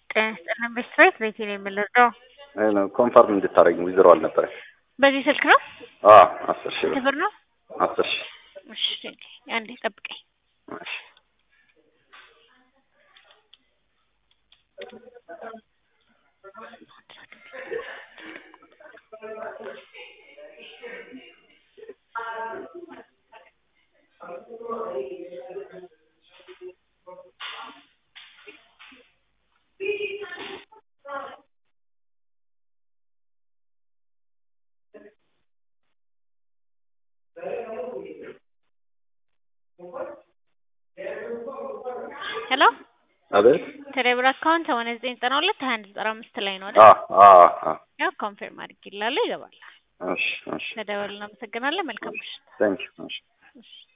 ጤና ይስጥልን ቤተሰብ ቤቴ ነው የምንረዳው። ኮንፈርም እንድታደርጊ ዊዝሮ አልነበረ በዚህ ስልክ ነው አስር ሺህ ብር ክብር ነው። አስር ሺህ እሺ አንዴ ጠብቀኝ። እሺ ሄሎ አቤት ቴሌብር አካውንት ሆነ ዘጠኝ ዘጠና ሁለት ሀያ አንድ ዘጠና አምስት ላይ ነው አይደል? አ አ አ ያው ኮንፊርም አድርጊላለሁ ይገባል። እሺ እሺ ተደወል እናመሰግናለን። መልካም ምሽት። ታንክ ዩ እሺ እሺ